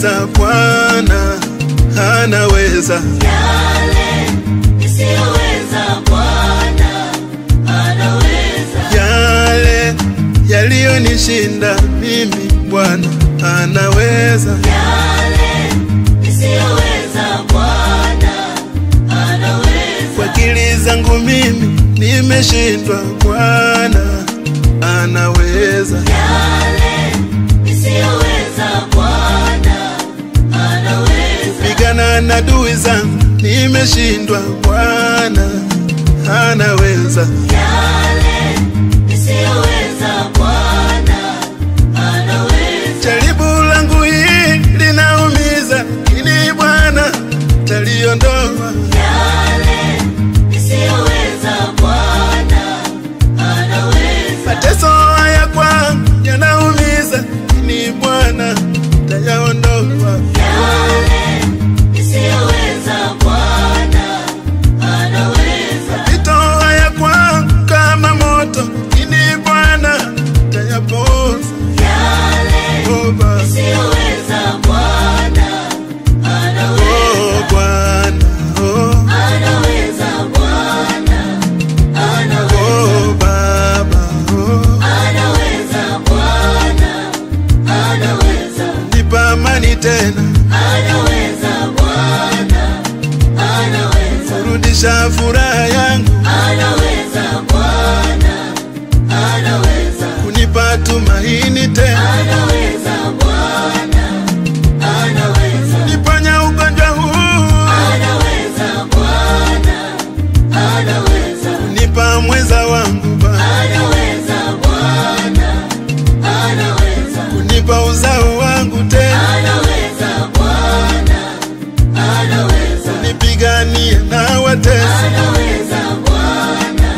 nisiyoweza Bwana anaweza. Yale nisiyoweza Bwana anaweza. Yale yaliyonishinda mimi Bwana anaweza. Yale nisiyoweza Bwana anaweza. Kwa akili zangu mimi nimeshindwa, Bwana anaweza. Yale nisiyoweza Bwana anaweza. Pigana na adui zangu nimeshindwa, Bwana anaweza. Yale nisiyoweza Bwana anaweza. Jaribu langu hili linaumiza, lakini Bwana taliondoa. Yale nisiyoweza Bwana anaweza. Mateso haya kwangu yanaumiza, lakini Bwana tayaondoa. Yale nisiyoweza Bwana anaweza. Mapito haya kwangu kama moto, lakini Bwana tayapoza. Yale Oh, Baba. nisiyoweza Bwana anaweza. Oh, Bwana. Oh, Anaweza Bwana anaweza. oh, Baba. Oh, Anaweza Bwana anaweza. nipa amani tena, Anaweza Bwana anaweza. rudisha furaha yangu, Anaweza Bwana anaweza. kunipa tumaini tena, Anaweza Bwana anaweza. niponya ugonjwa huu, Anaweza Bwana anaweza. nipa mweza wangu Baba, Anaweza Bwana anaweza. kunipa uzao wangu tena, Anaweza Bwana anaweza. nipiganie na watesi, Anaweza Bwana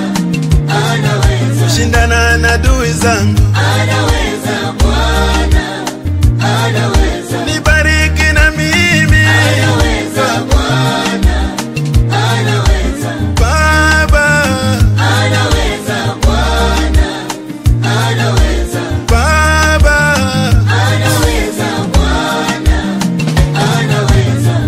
anaweza. shindana na adui zangu, Anaweza Bwana anaweza. nibariki na mimi Anaweza Bwana anaweza. Baba, Anaweza Bwana anaweza. Baba. Anaweza Bwana anaweza.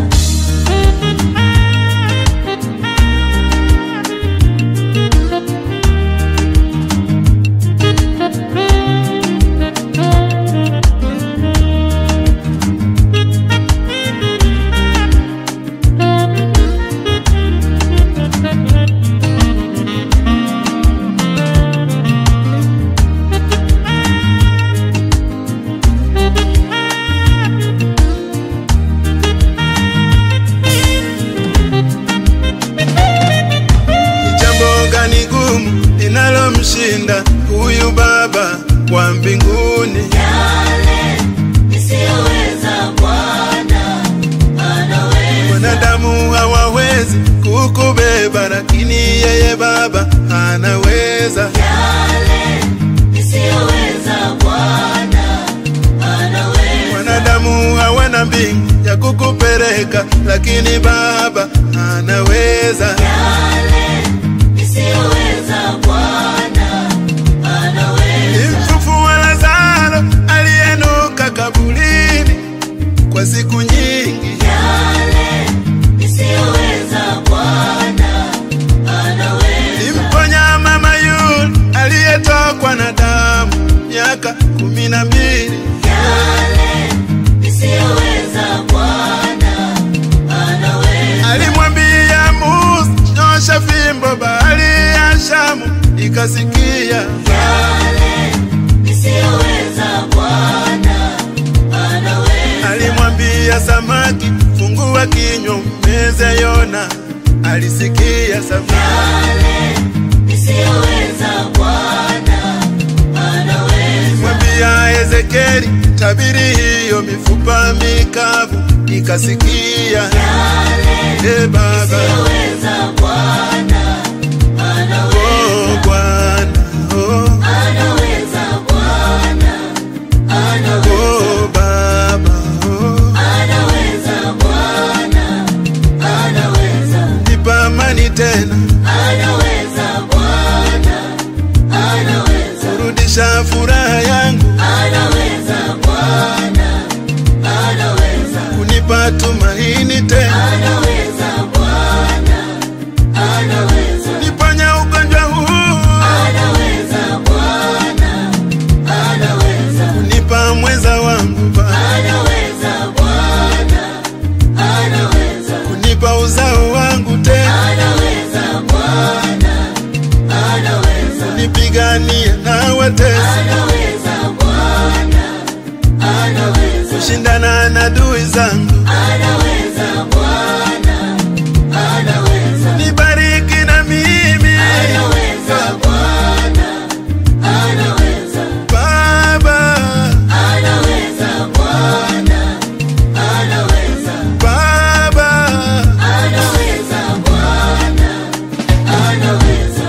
Ni jambo gani gumu linalomshinda huyu Baba wa mbinguni? Yale nisiyoweza Bwana anaweza. Wanadamu hawawezi kukubeba, lakini yeye Baba anaweza. Yale nisiyoweza Bwana anaweza. Wanadamu hawana mbingu ya kukupeleka, lakini Baba anaweza. Yale nisiyoweza Bwana anaweza. Mfufua Lazaro aliyenuka kaburini kwa siku nyingi, Yale nisiyoweza Bwana anaweza. Mponya mama yule aliyetokwa na damu miaka kumi na mbili. Yale nisiyoweza Bwana anaweza. Alimwambia Musa, nyosha fimbo, bahari ya Shamu ikasikia. Yale nisiyoweza Bwana anaweza. Alimwambia samaki, fungua kinywa umeze Yona, alisikia samaki. Yale nisiyoweza Bwana anaweza. Mwambia Ezekieli, tabiri hiyo mifupa mikavu ikasikia. Yale E Baba, nisiyoweza Bwana anaweza. oh Bwana, oh, Anaweza Bwana anaweza. oh Baba, oh, Anaweza Bwana anaweza. nipa amani tena, Anaweza Bwana anaweza. rudisha furaha yangu, Anaweza Bwana anaweza. kushindana na adui zangu. anaweza Bwana, anaweza, Nibariki na mimi anaweza Bwana, anaweza, Baba, anaweza Bwana, anaweza, Baba. anaweza Bwana, anaweza.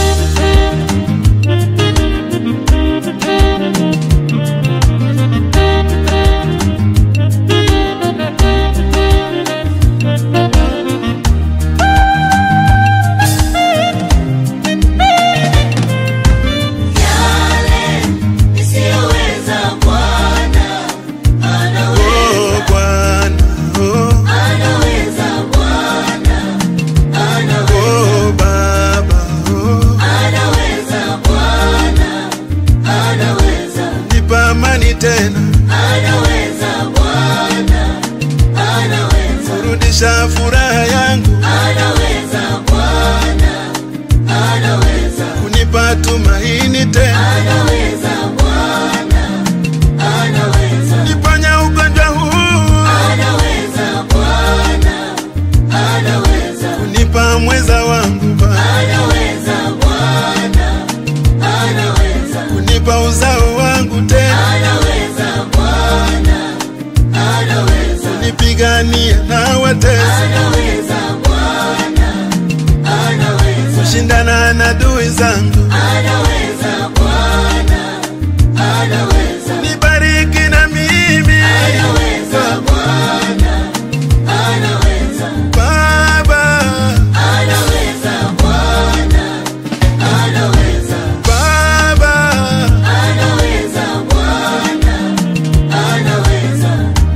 Yale nisiyoweza Bwana, anaweza, Oh, Bwana, oh, anaweza Bwana, anaweza. oh, Baba, oh. Anaweza Bwana, anaweza, Nipa amani tena, anaweza Bwana, anaweza, rudisha furaha yangu, anaweza Bwana, anaweza, kunipa tumaini tena, anaweza Bwana, anaweza, niponya ugonjwa huu, anaweza Bwana, anaweza, kunipa mweza wangu Baba, anaweza Bwana, anaweza, kunipa uzao wangu tena, anaweza Bwana, anaweza. nipigania na watesi, Anaweza Bwana, anaweza, kushindana na adui zangu, anaweza Bwana, anaweza, nibariki na mimi anaweza Bwana, anaweza, Baba, anaweza Bwana, anaweza, Baba. anaweza Bwana, anaweza.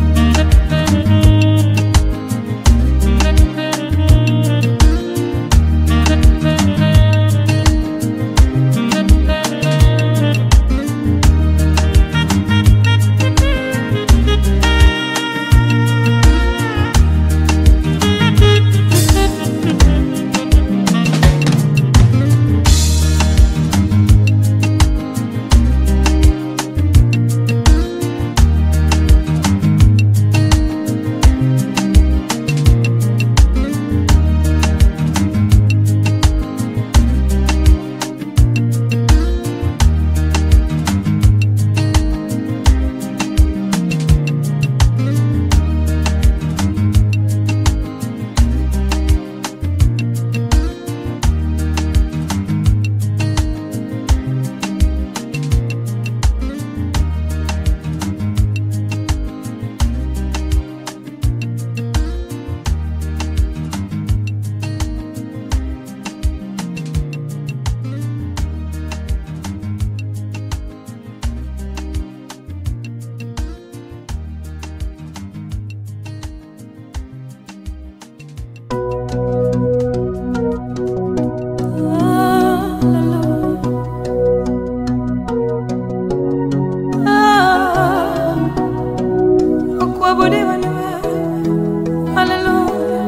Kuabudiwa ni wewe. Haleluya.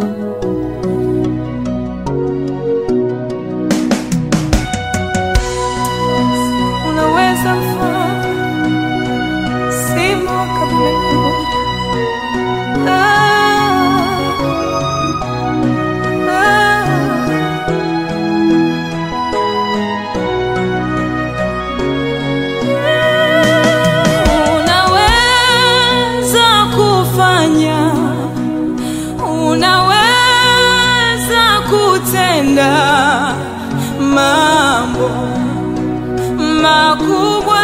Unaweza mfalme, simo kabla yangu. Ah, ah. Unaweza kufanya, unaweza kutenda mambo makubwa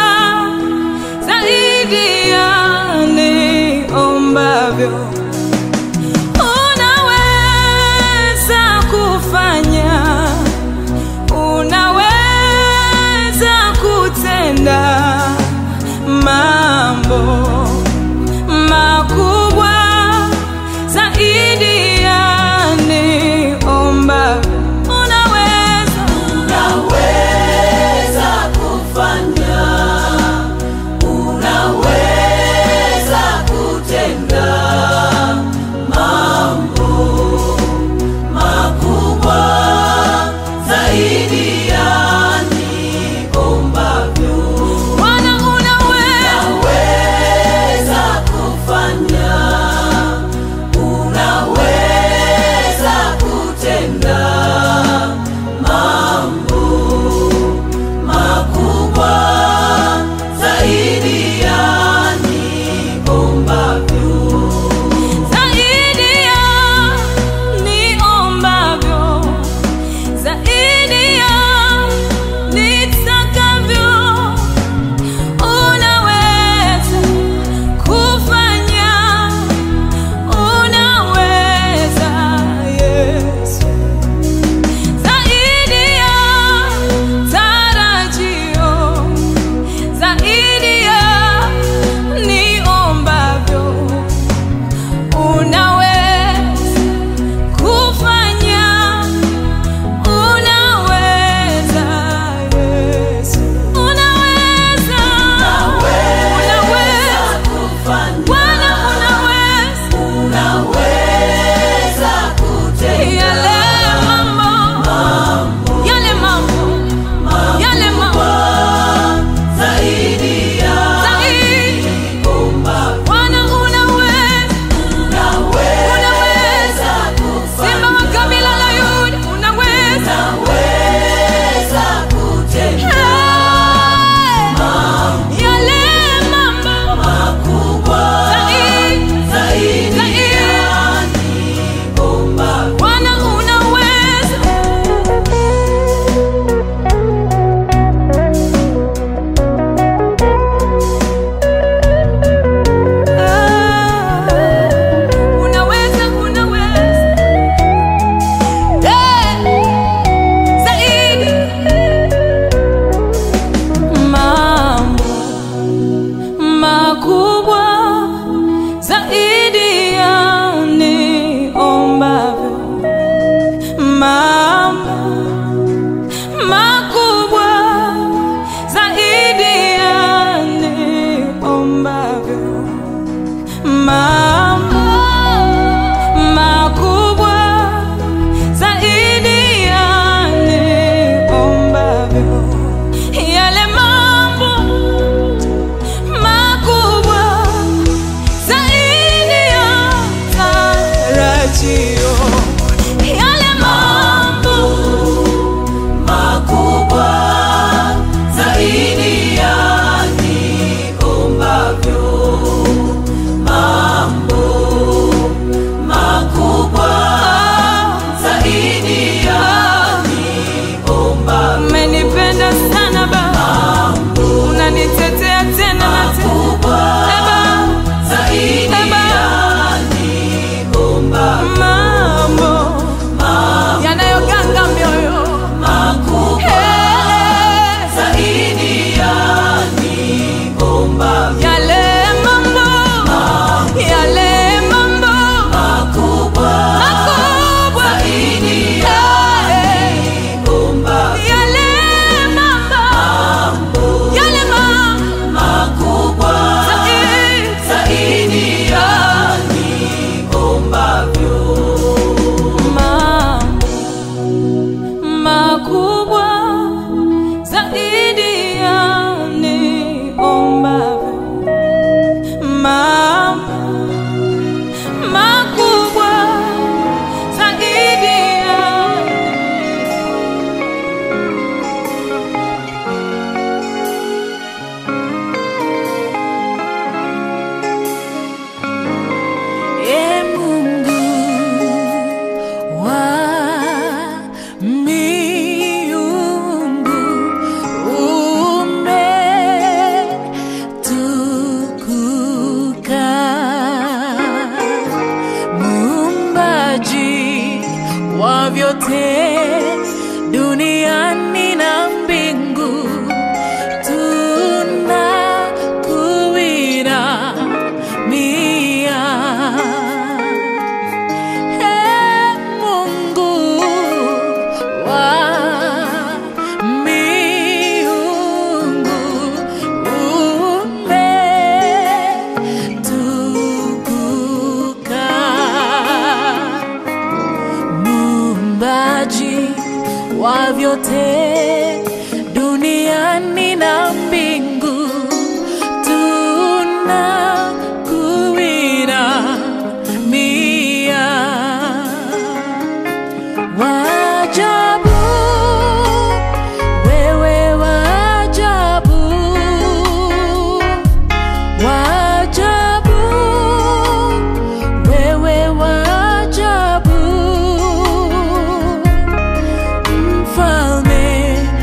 zaidi ya niombavyo. Unaweza kufanya, unaweza kutenda mambo makubwa zaidi ya niomba. Unaweza, Unaweza kufanya, unaweza kutenda unaweza kutenda yale mambo, yale mambo, yale mambo zaidi ya zaidi. kumba Bwana unaweza, unaweza Simba wa kabila la Yuda unaweza. unaweza kutenda Hey! Yale mambo makubwa zaidi, zaidi zaidi. kumba Bwana unaweza. Ah, Unaweza, unaweza. Eh, zaidi. Mambo makubwa zaidi ya niombavyo. Mambo makubwa zaidi ya niombavyo. Mambo makubwa zaidi ya niombavyo. Yale mambo makubwa zaidi ya tarajio. Yale mambo makubwa zaidi ya niombavyo. Mambo makubwa zaidi ya niombavyo. umenipenda sana Baba, unanitetea tena na tena. Eh, Baba, Zaidi eh, Baba. ya niombavyo. mambo yanayoganga mioyo Makubwa Eh, zaidi ya niombavyo. yale mambo yale mambo Makubwa makubwa zaidi ya Eh, niombavyo. yale mambo yale mambo Makubwa zaidi zaidi ya niombavyo. mambo makubwa zaidi ya niombavyo. Mambo makubwa zaidi ya E Mungu wa miungu umetukuka, muumbaji wa vyote duniani na mbingu tunakuinamia. Ee Mungu wa miungu, umetukuka muumbaji wa vyote duniani na mbingu tunakuinamia wajabu wewe wajabu wajabu wewe wajabu mfalme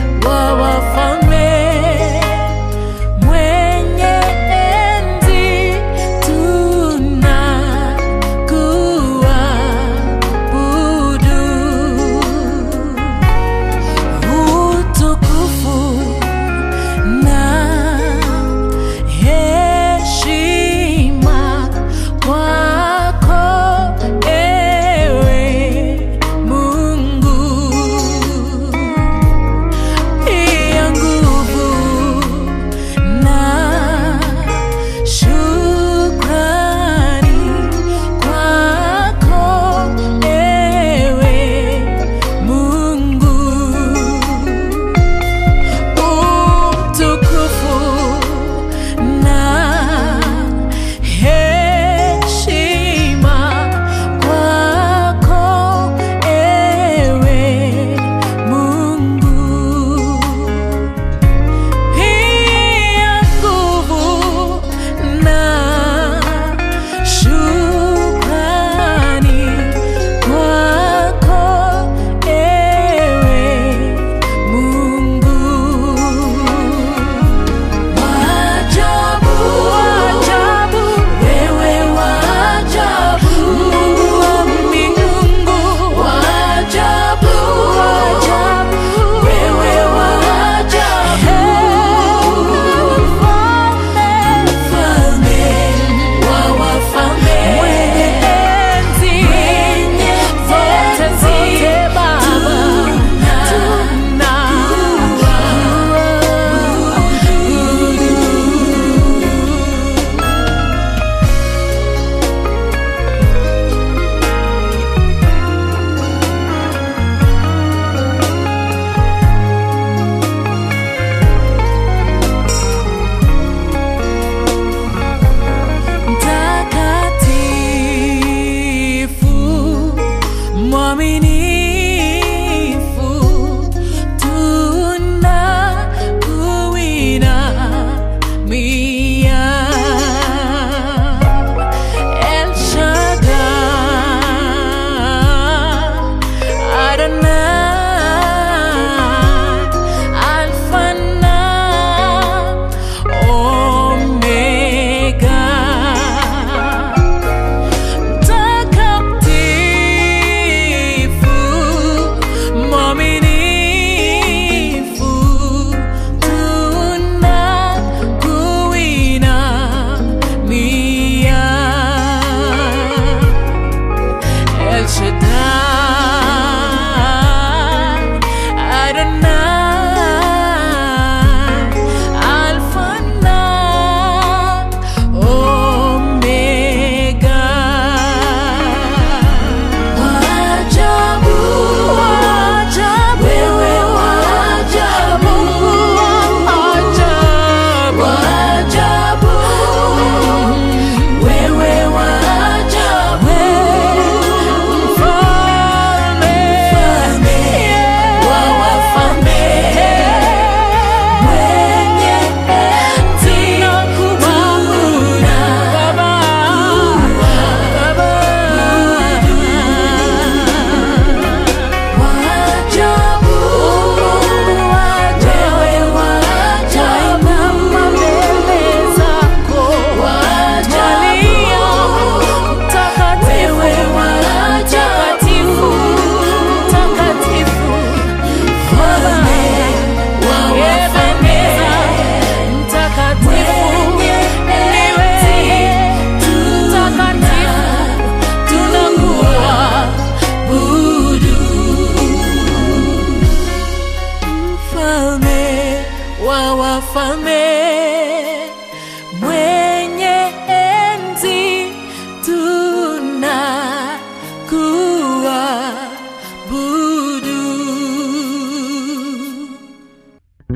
tunakuabudu.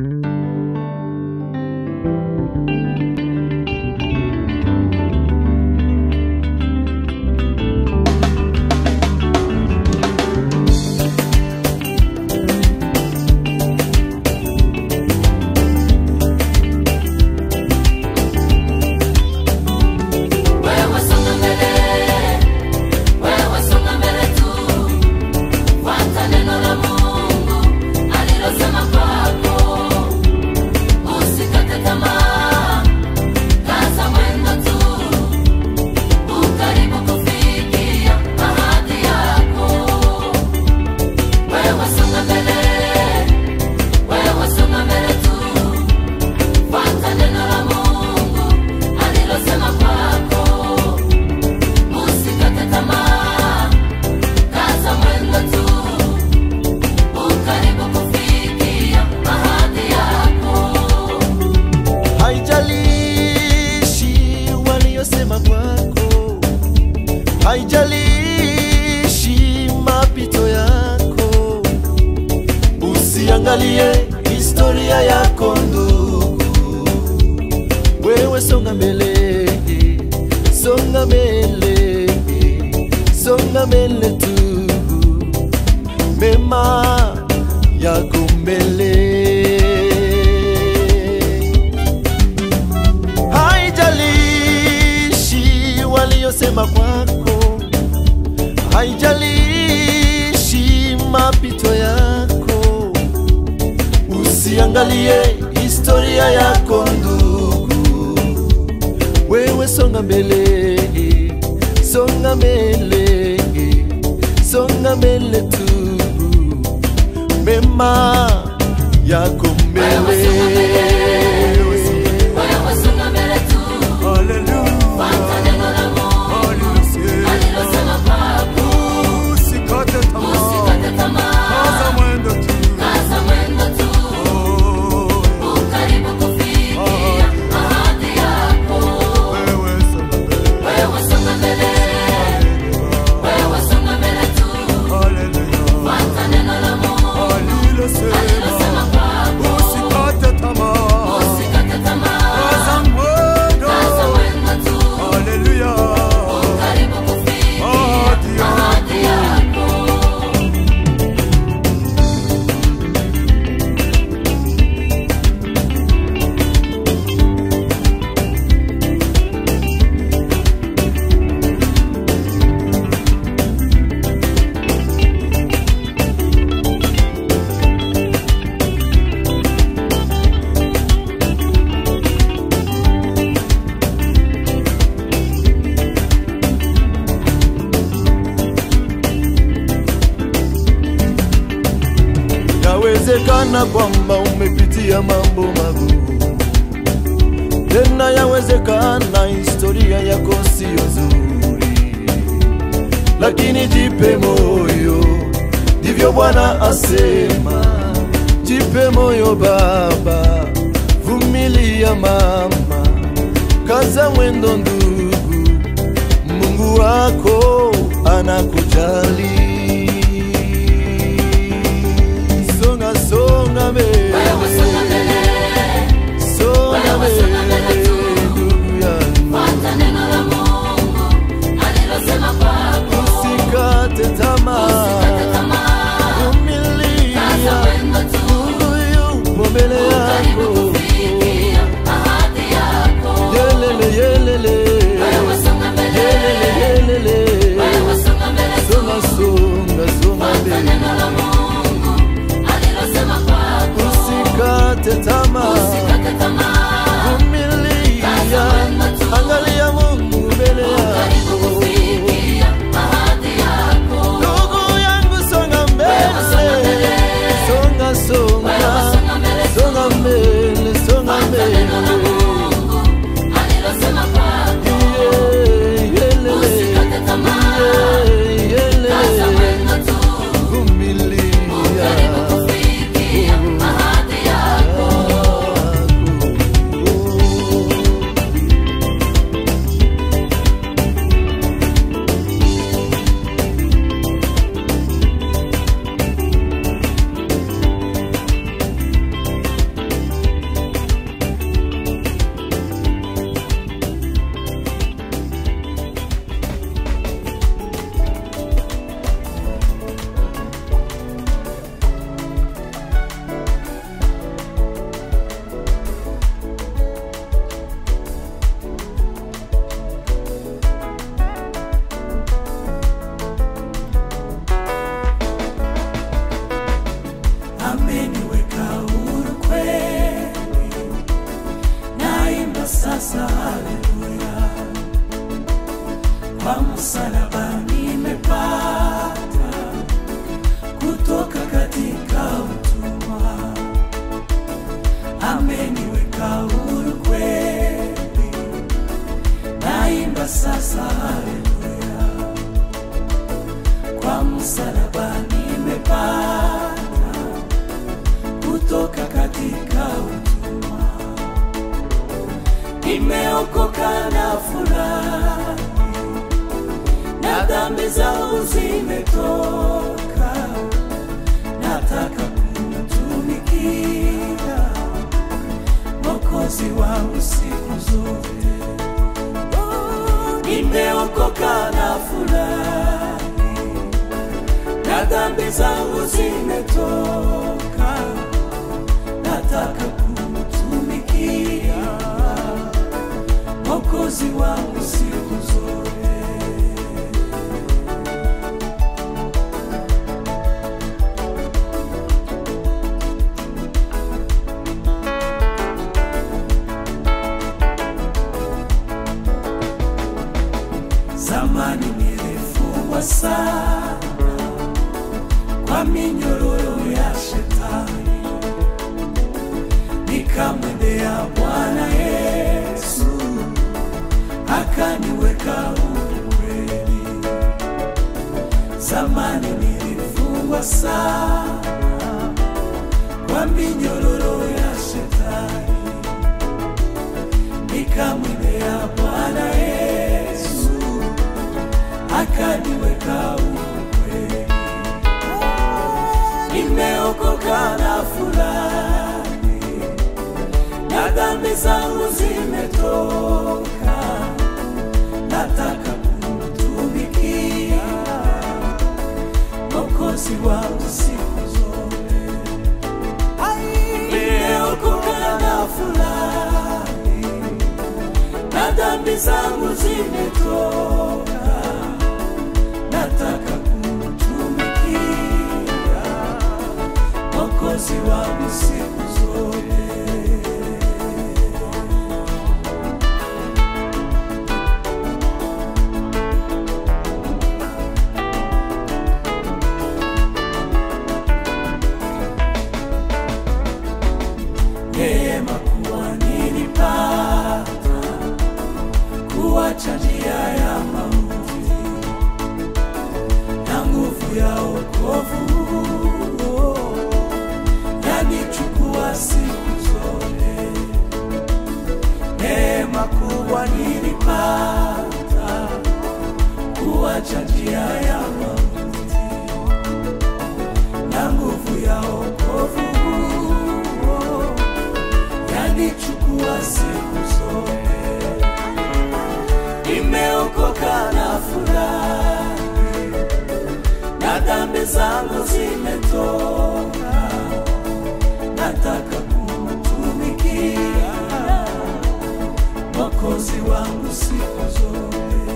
Wewe songa mbele, wewe songa mbele tu, fuata neno la Mungu alilosema kwako, usikate tamaa, kaza mwendo tu, ukaribu kufikia ahadi yako. Wewe songa mbele, wewe songa mbele tu, fuata neno la Mungu alilosema kwako, usikate tamaa, kaza mwendo tu, ukaribu kufikia ahadi yako. haijalishi waliyosema kwako, haijalishi mapito yako, usiangalie historia yako ndugu, wewe songa mbele, songa mbele, songa mbele tu, mema yako mbele haijalishi waliyosema kwako, haijalishi mapito yako, usiangalie historia yako ndugu, wewe songa mbele, songa mbele, songa mbele tu, mema yako mbele. Wewe songa mbele tu, fuata neno la Mungu alilosema kwako, usikate tamaa, kaza mwendo tu, ukaribu kufikia ahadi yako. Wewe songa mbele, wewe songa mbele tu, fuata neno la Mungu alilosema kwako, usikate tamaa, kaza mwendo tu, ukaribu kufikia ahadi yako. Yawezekana kwamba umepitia mambo magumu, tena yawezekana historia yako siyo nzuri, lakini jipe moyo, ndivyo Bwana asema. Jipe moyo baba, vumilia mama, kaza mwendo ndugu, Mungu wako anakujali. Songa songa mbele, Wewe songa mbele, songa wewe songa mbele mbele, tu. ndugu yangu, fuata neno la Mungu alilosema kwako, usikate tamaa, usikate tamaa, kaza vumilia, mwendo tu, Mungu yupo mbele karibu yako. kufikia ahadi yako. Yelele yelele, Wewe songa mbele, yelele yelele, wewe songa mbele tu, songa songa kwa msalaba nimepata kutoka katika utumwa, ameniweka huru kweli, naimba sasa haleluya. Kwa msalaba nimepata kutoka katika utumwa, nimeokoka na furahi na dhambi zangu zimetoka, nataka kumtumikia Mwokozi wangu siku zote. Oh, Nimeokoka na furahi, na dhambi zangu zimetoka, nataka kumtumikia Mwokozi wangu siku zote. Zamani nilifungwa sana kwa minyororo ya shetani, nikamwendea Bwana Yesu akaniweka huru kweli. Zamani nilifungwa sana kwa minyororo ya shetani, nikamwendea Bwana Yesu akaniweka huru kweli. Nimeokoka na furahi, na dhambi zangu zimetoka, nataka kumtumikia Mwokozi wangu siku zote. Nimeokoka na furahi, na dhambi zangu zimetoka, nataka kumtumikia Mwokozi wangu siku zote. Neema kuwa nilipata kuacha njia ya mauti na nguvu ya wokovu yanichukua siku zote. Neema kubwa nilipata kuacha njia ya mauti na nguvu ya wokovu yanichukua siku zote. Nimeokoka na furahi, na dhambi zangu zimetoka, nataka kumtumikia Mwokozi wangu siku zote.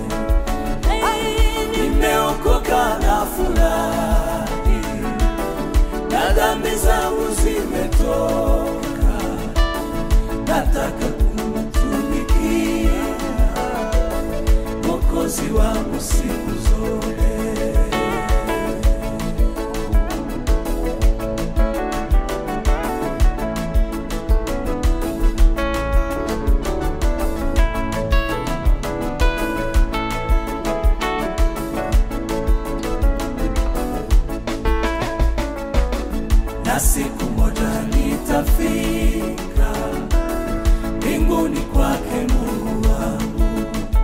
Nimeokoka na furahi, na dhambi zangu zimetoka, nataka kumtumikia Mwokozi wangu siku zote. na siku moja nitafika mbinguni kwake Mungu wangu,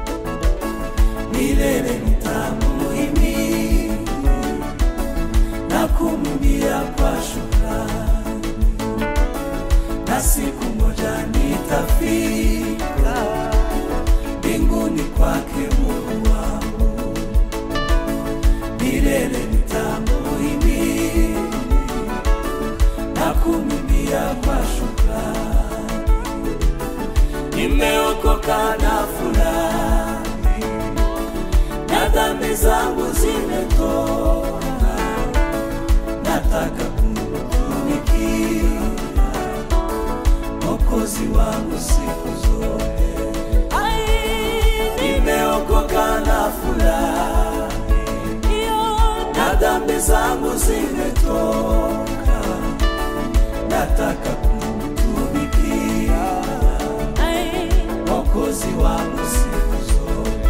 milele nitamuhimidi na kumwimbia kwa shukrani, na siku moja nitafika mbinguni kwake Mungu wangu, milele nitamuhimidi na kumwimbia kwa shukrani. Nimeokoka na furahi, na dhambi zangu zimetoka, nataka kumtumikia Mwokozi wangu siku zote. Nimeokoka na furahi zimetoka, nataka kumtumikia Mwokozi wangu siku zote.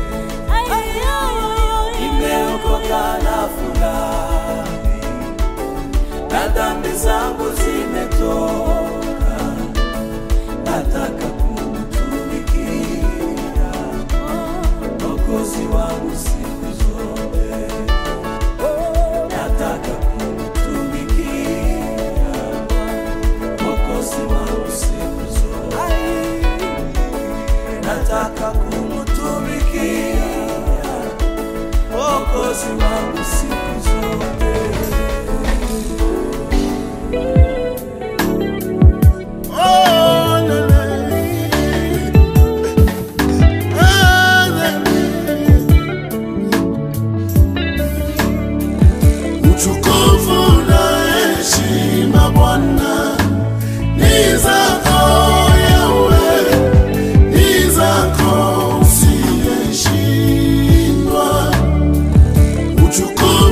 Nimeokoka na furahi, na dhambi zangu zimetoka, nataka kumtumikia Mwokozi wangu siku zote, nataka kumtumikia Mwokozi wangu siku zote, nataka kumtumikia Mwokozi wangu siku zote. Oh, na, na. Ah, na, na. Utukufu na heshima Bwana ni zako Yawe, ni zako usiyeshindwa. Utukufu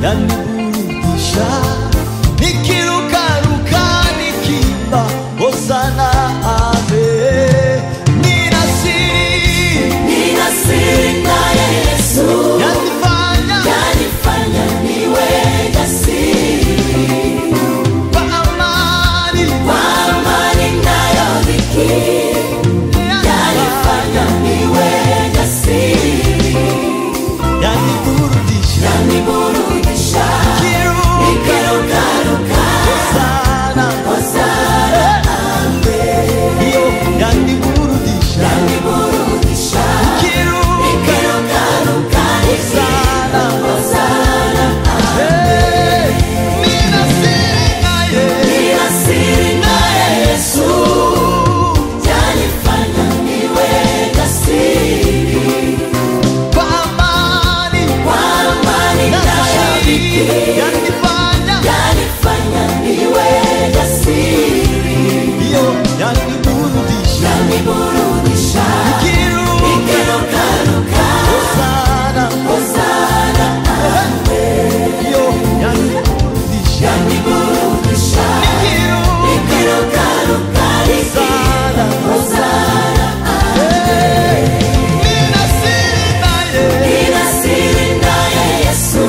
yaniburudisha nikirukaruka nikimba hosana ame nina siri Nina siri naye Yesu, yanifanya yanifanya niwe jasiri. kwa amani Kwa amani nayo dhiki, yanifanya niwe jasiri. yaniburudisha Yaniburudisha, kiruka nikirukaruka, sana hosana hiyo yaniburudisha yaniburudisha, kiruka nikirukaruka, sana hosana Hey, nina siri naye Nina siri naye Yesu, yanifanya niwe jasiri. kwa amani Kwa amani na nayo dhiki, shida yanifanya yanifanya niwe jasiri. hiyo yaniburudisha Yaniburudisha, kiruka nikirukaruka, sana hosana hiyo yaniburudisha yaniburudisha, kiruka nikirukaruka, sana hosana Hey, nina siri naye Nina siri naye Yesu,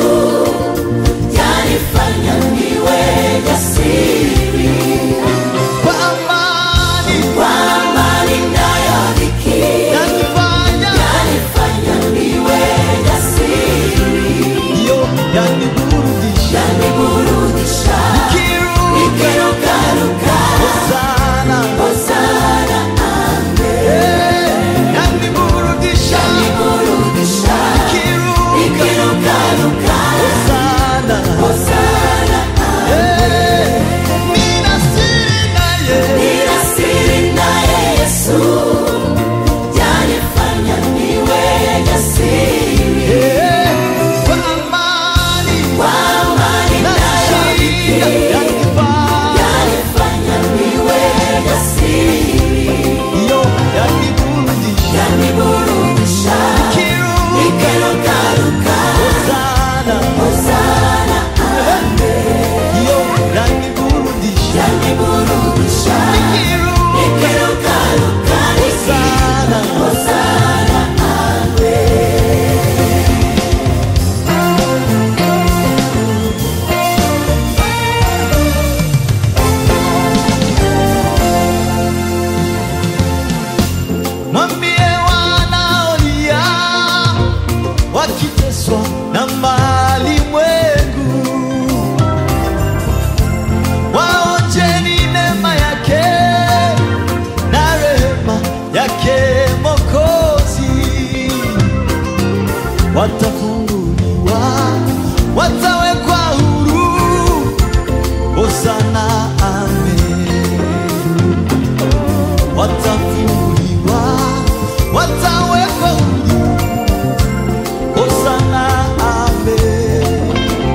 yanifanya niwe jasiri. kwa amani Kwa amani nayo dhiki, yanifanya yanifanya niwe jasiri. hiyo yaniburudisha Yaniburudisha, kiruka nikirukaruka, sana hosana Hey, yaniburudisha yaniburudisha, kiruka nikirukaruka, sana hosana Hey, nina siri naye Nina siri naye Yesu, yanifanya niwe jasiri. Hey, kwa amani Kwa amani na nayo shida yanifanya yanifanya niwe jasiri. hiyo yaniburudisha Yaniburudisha, kiruka nikirukaruka, sana hosana hiyo yaniburudisha yaniburudisha, kiruka nikirukaruka, sana hosana mwambie wanaolia wakiteswa na mali mwengu waonjeni neema yake na rehema yake mokozi watafunguliwa watawekwa huru hosana amen watafunguliwa watawekwa huru hosana amen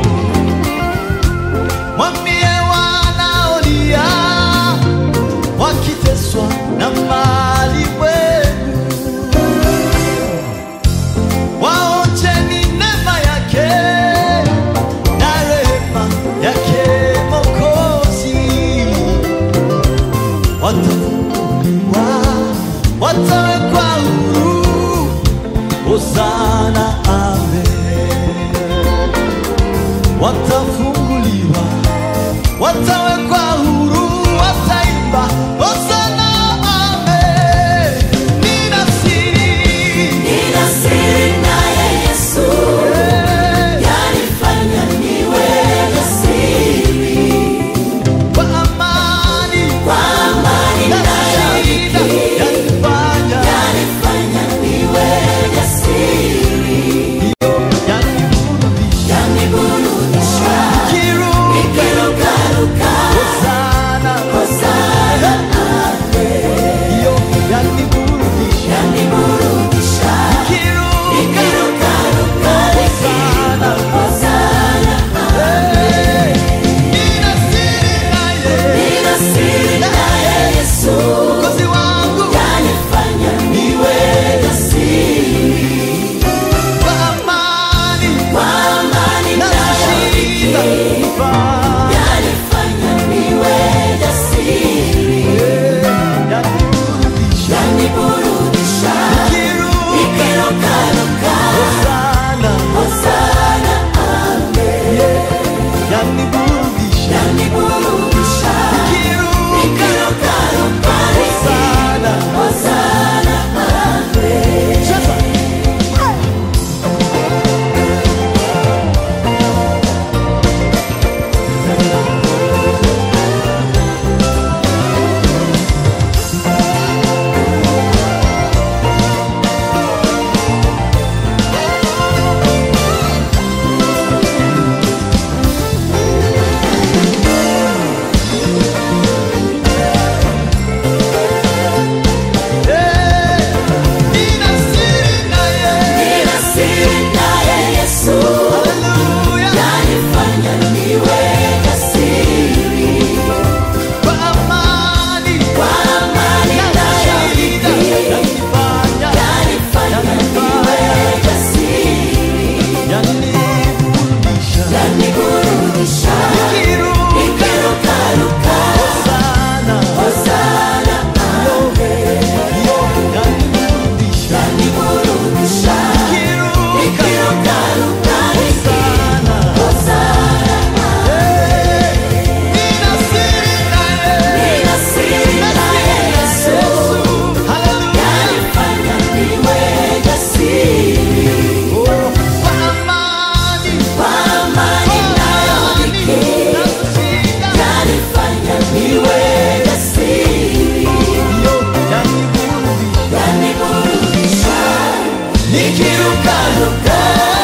mwambie wanaolia wakiteswa na mali wenu waonjeni neema yake na rehema yake mokozi watafunguliwa watawekwa huru hosana amen watafunguliwa watawekwa huru wataimba hosana amen nina siri Nina siri naye Yesu, yanifanya niwe jasiri. kwa amani Kwa amani na nayo shida dhiki, yanifanya yanifanya niwe jasiri. yaniburudisha Yaniburudisha, kiruka nikirukaruka, nikirukaruka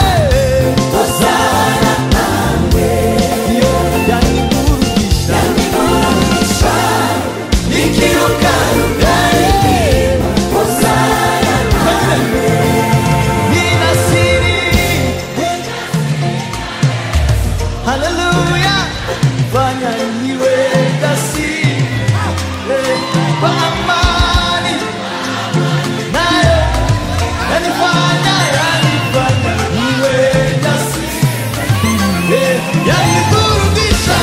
Hosana Ndio yaniburudisha nikirukaruka nina siri haleluya fanya niwe jasiri eh, kwa amani nayo yanifanya yanifanya niwe jasiri eh, yaniburudisha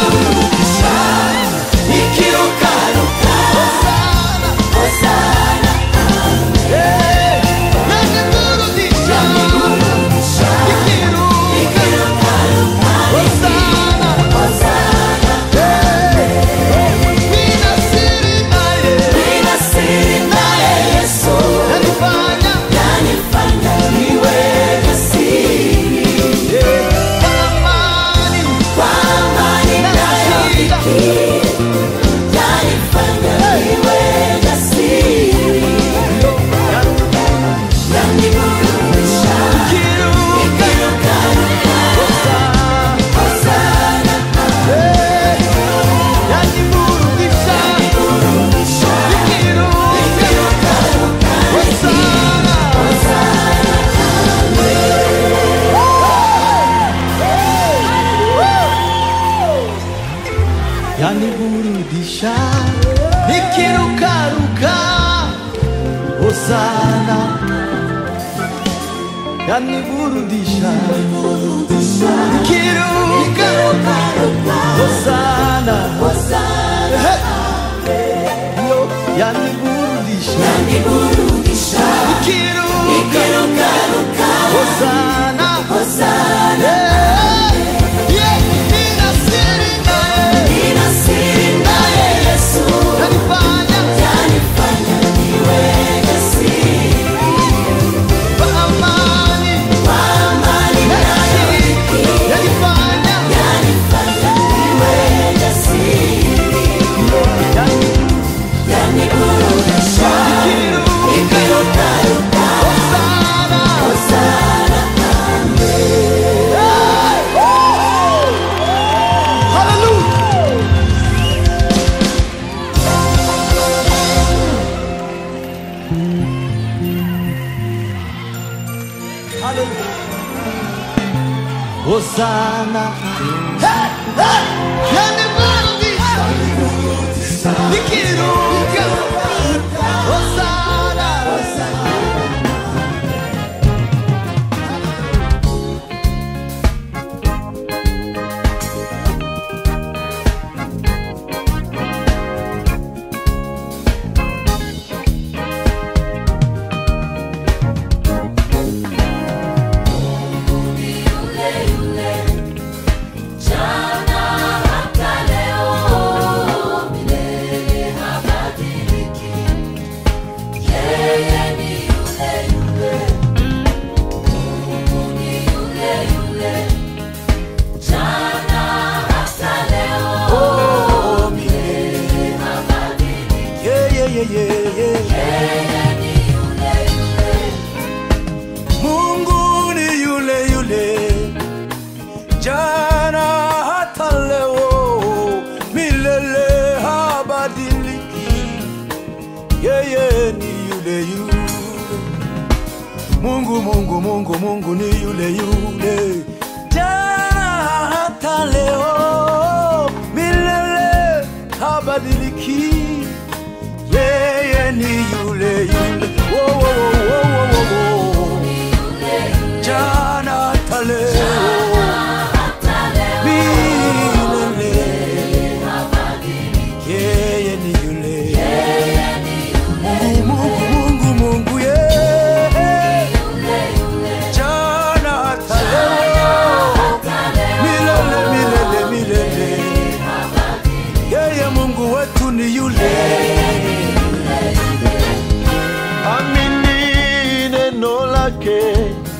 nikirukaruka Hosana eh, yaniburudisha nikiruka Hosana nina siri naye yanifanya eh, kwa amani na shida nikiruka Hosana eh, yaniburudisha nikiruka Hosana yaniburudisha nikirukaruka hosana yaniburudisha nikiruka hosana yo yaniburudisha nikiruka hosana Eh, yeah, nina siri naye yanifanya kwa amani na shida yanifanya nikiruka hosana Hallelujah. Hallelujah. Hosanna. Hey, hey. Yaniburudisha. Nikiruka. Hosanna. Yeah, yeah, yeah, yeah, yeah. Mungu ni yule yule jana hata leo milele habadiliki. Yeye ni yule yule. Mungu, Mungu, Mungu, Mungu ni yule yule jana hata leo milele habadiliki. Yeye ni yule yule. Wo, wo, wo, wo, wo, wo, wo. Jana hata leo milele. Yeye ni yule. Mungu, Mungu, Mungu, Mungu, yeye. Jana hata leo milele, milele, milele. Yeye Mungu wetu ni yule. amini neno lake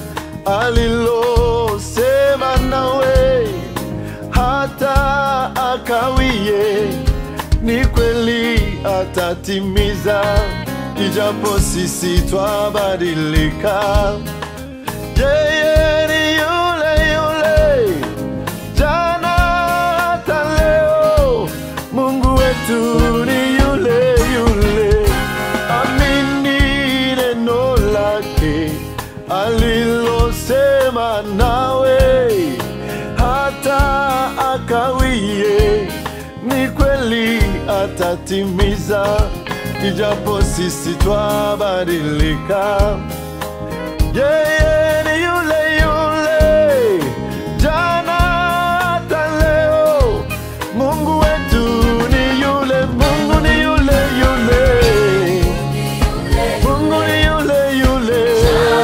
alilosema nawe hata akawie ni kweli atatimiza ijapo sisi twabadilika yeye ni yule yule jana hata leo mungu wetu ni yule yule amini neno lake alilosema nawe hata akawie ni kweli atatimiza ijapo sisi twabadilika yeye ni yule yule jana hata leo mungu wetu ni yule mungu ni yule yule mungu ni yule yule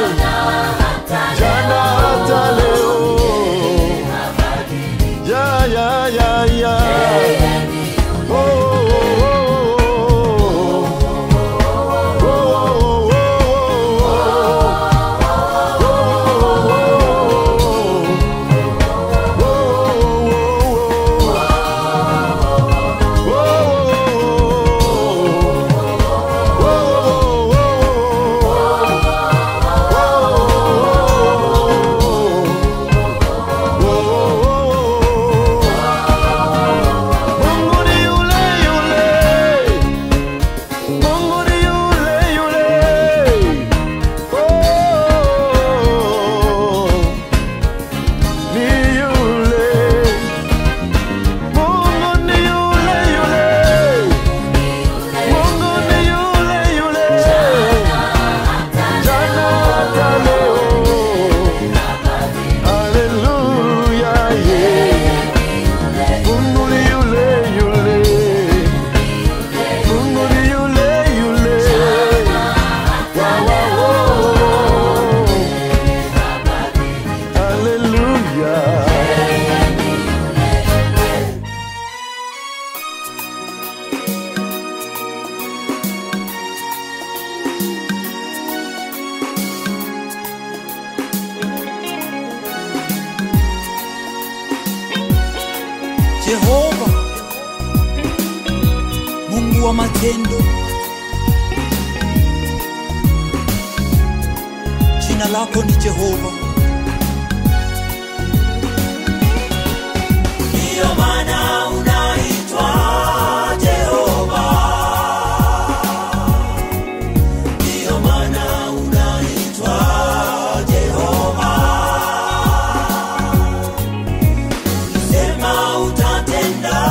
jana hata leo ya ya ya ya Oh, oh, oh, oh, oh, Mungu ni yule yule Mungu ni yule yule. Oh, ni yule. Mungu ni yule yule. Mungu ni yule yule. Jana hata leo. Hallelujah, yeah. Mungu ni yule yule. Mungu ni yule yule. Wow, wow, wow. Hallelujah. Jehova, Mungu wa matendo, jina lako ni Jehova. Ndiyo maana unaitwa Jehova, ndiyo maana unaitwa Jehova. Sema utatenda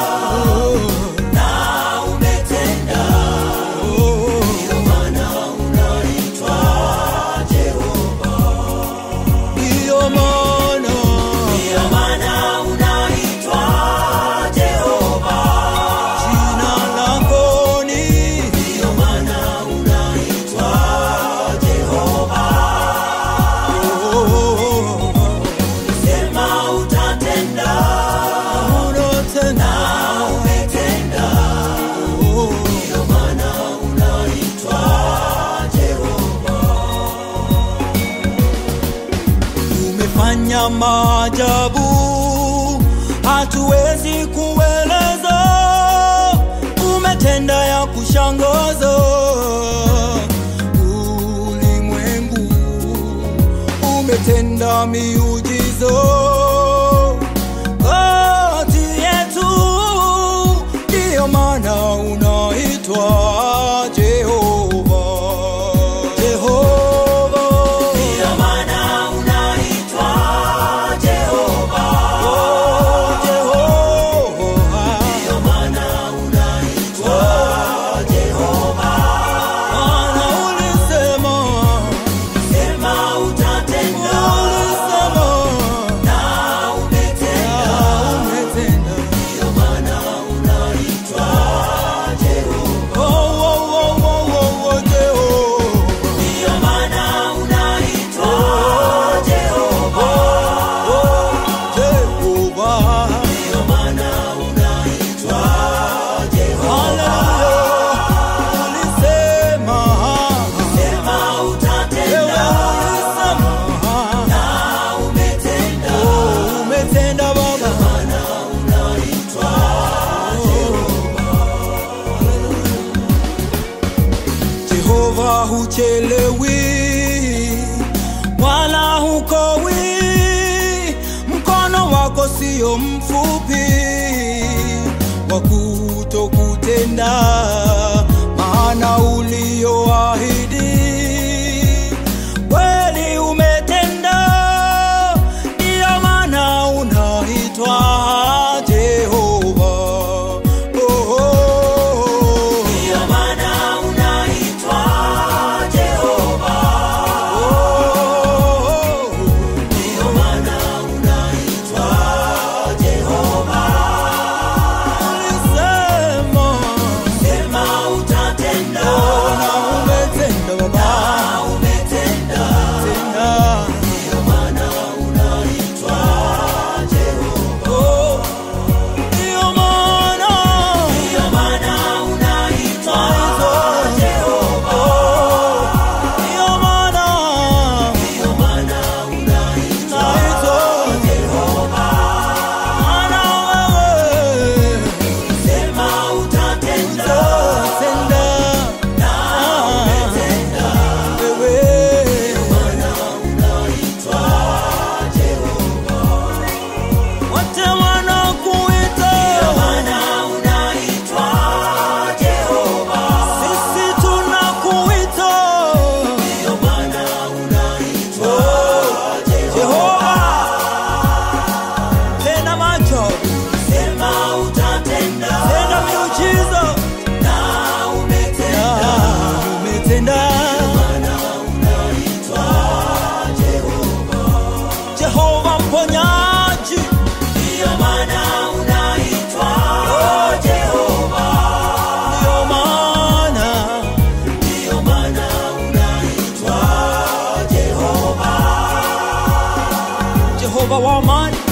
na umetenda, ndio maana unaitwa Jehova. Ndio maana ndio maana unaitwa Jehova. Jina lako ni ndio maana unaitwa Jehova. Sema utatenda unatenda umetenda, ndio maana unaitwa Jehova. Umefanya maajabu hatuwezi kueleza, umetenda ya kushangaza ulimwengu umetenda miujiza kati yetu, ndiyo maana unaitwa Jehova. Jehova, ndiyo maana unaitwa Jehova. Oh, Jehova, ndiyo maana unaitwa Jehova. Maana ulisema sema utatenda, ulisema na huchelewi wala hukowi, mkono wako sio mfupi wa kutokutenda, maana ulioahidi kweli umetenda, ndiyo maana unaitwa Jehova. Oh, oh, oh. Ndiyo maana unaitwa Jehova. Oh, ndiyo maana unaitwa Jehova. Ulisema, sema utatenda. Na umetenda Baba. Na umetenda. Tenda. Ndiyo maana unaitwa Jehova. Oh, ndiyo maana. Ndiyo maana unaitwa Jehova. Ndiyo maana. Ndiyo maana unaitwa Jehova. Maana wewe sema utatenda. Tenda. Na umetenda. Wewe. Ndiyo maana unaitwa Jehova. Wote wanakuita. Ndiyo maana unaitwa Jehova. Sisi tunakuita. Ndiyo maana unaitwa Jehova. Tena macho. Sema utatenda. Tena miujiza. Na umetenda. Na umetenda. Jehova mponyaji, ndiyo maana unaitwa Jehova. Ndiyo maana, ndiyo maana unaitwa Jehova. Jehova wa amani,